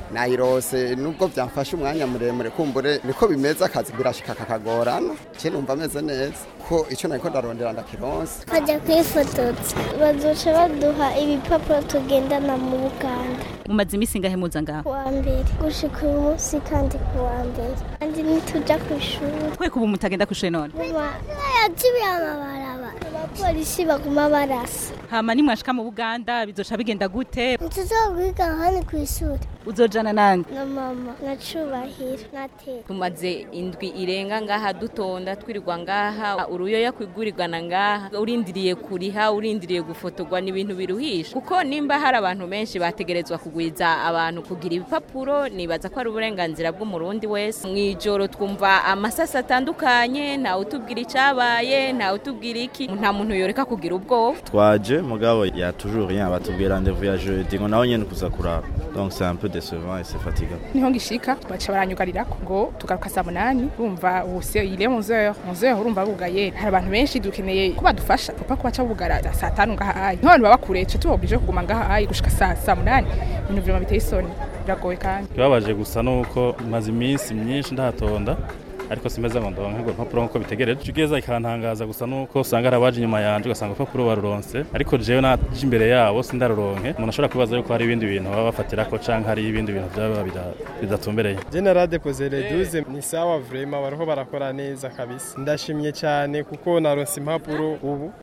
nayirose nubwo byamfashe umwanya muremure kumbure niko bimeze akazi birashika kakagorana je numva ameze neza ko icyo nariko ndarondera ndakironse bajya kwifotoza bazoca baduha ibipapuro tugendana mu buganda mumaze iminsi ngahe muza ngaho kuwa mbere gushika uyu munsi kandi kuwa mbere kandi ntituja ku ishuri kwe kuba mutagenda kushure none yacibiye amabaraba abapolisi baguma barasa hama nimwashika mu buganda bizoca bigenda gute ntituzokwiga hano ku ishuri uzojana nande na mama na cubahiro na tete tumaze indwi irenga ngaha dutonda twirirwa ngaha uruyoya kwigurirwana ngaha urindiriye kuriha urindiriye gufotorwa ni ibintu biruhisha kuko nimba hari abantu benshi bategerezwa kugwiza abantu kugira ibipapuro nibaza ko ari uburenganzira bw'umurundi wese mu ijoro twumva amasasi atandukanye ntawe utubwira icyabaye ntawe utubwira iki nta muntu yoreka kugira ubwoba twaje mugabo ya toujours rien batubwira rendez-vous ya jeudi ngo naho nyene kuza kuraba donc c'est un peu décevant et c'est fatigant niho ngishika baca baranyugarira ngo tugaruka saa munani urumva ubu se ile 11h 11h urumva bugaye hari abantu benshi dukeneye ko badufasha papa ko baca bugara saa tanu ngaha ayi nk'abantu baba kure ca tubabwije kuguma ngaha ayi gushika saa saa munani ibintu vyuma biteye isoni biragoye kandi kibabaje gusa nuko maze iminsi myinshi ndahatonda ariko simeze ngo ndonke ngo urupapuro nk'uko bitegereje igeza ikantangaza gusa nuko usanga hari abaje inyuma yanje ugasanga urupapuro baruronse ariko jewe naje imbere yabo sindaruronke umuntu ashobora kwibaza yuko hari ibindi bintu baba bafatirako canke hari ibindi bintu vyaba bidatumbereye General Depoze le 12 ni sawa vraiment bariho barakora neza kabisa ndashimye cyane kuko naronse impapuro ubu